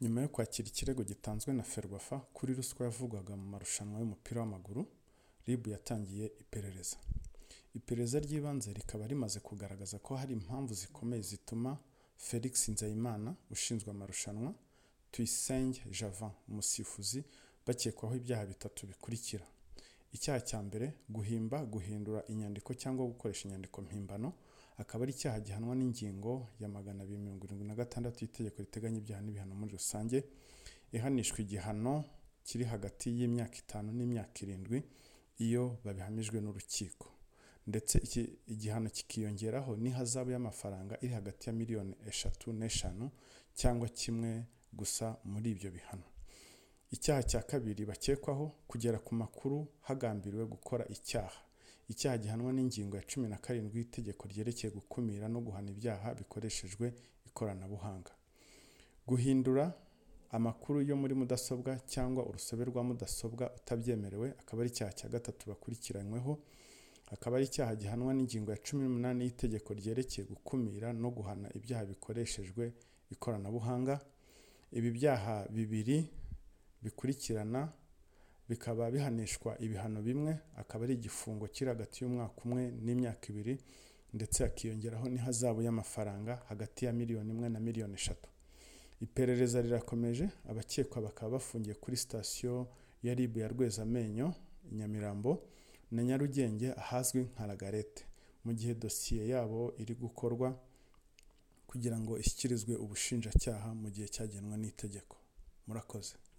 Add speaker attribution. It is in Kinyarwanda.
Speaker 1: Nyuma yo kwakira ikirego gitanzwe na Ferwafa kuri ruswa yavugwaga mu marushanwa y'umupira w'amaguru, RIB yatangiye iperereza. Iperereza ry'ibanze rikaba rimaze kugaragaza ko hari impamvu zikomeye zituma Felix Nzeyimana ushinzwe amarushanwa, Tuyisenge Javant umusifuzi bakekwaho ibyaha bitatu bikurikira: icyaha cya mbere guhimba, guhindura inyandiko cyangwa gukoresha inyandiko mpimbano, akaba ari icyaha gihanwa n'ingingo ya magana abiri mirongo irindwi na gatandatu y'Itegeko riteganya ibyaha n'ibihano muri rusange, ihanishwa igihano kiri hagati y'imyaka itanu n'imyaka irindwi iyo babihamijwe n'urukiko, ndetse igihano kikiyongeraho n'ihazabu y'amafaranga iri hagati ya miliyoni eshatu n'eshanu cyangwa kimwe gusa muri ibyo bihano. Icyaha cya kabiri bakekwaho kugera ku makuru hagambiriwe gukora icyaha, icyaha gihanwa n'ingingo ya cumi na karindwi y'Itegeko ryerekeye gukumira no guhana ibyaha bikoreshejwe ikoranabuhanga, guhindura amakuru yo muri mudasobwa cyangwa urusobe rwa mudasobwa utabyemerewe, akaba ari icyaha cya gatatu bakurikiranyweho, akaba ari icyaha gihanwa n'ingingo ya cumi n'umunani y'Itegeko ryerekeye gukumira no guhana ibyaha bikoreshejwe ikoranabuhanga, ibi byaha bibiri bikurikirana bikaba bihanishwa ibihano bimwe, akaba ari igifungo kiri hagati y'umwaka umwe n'imyaka ibiri ndetse hakiyongeraho n'ihazabu y'amafaranga hagati ya miliyoni imwe na miliyoni eshatu. Iperereza rirakomeje, abakekwa bakaba bafungiye kuri sitasiyo ya RIB ya Rwezamenyo, i Nyamirambo na Nyarugenge ahazwi nka Lagarette, mu gihe dosiye yabo iri gukorwa kugira ngo ishyikirizwe ubushinjacyaha mu gihe cyagenwe n'itegeko. Murakoze.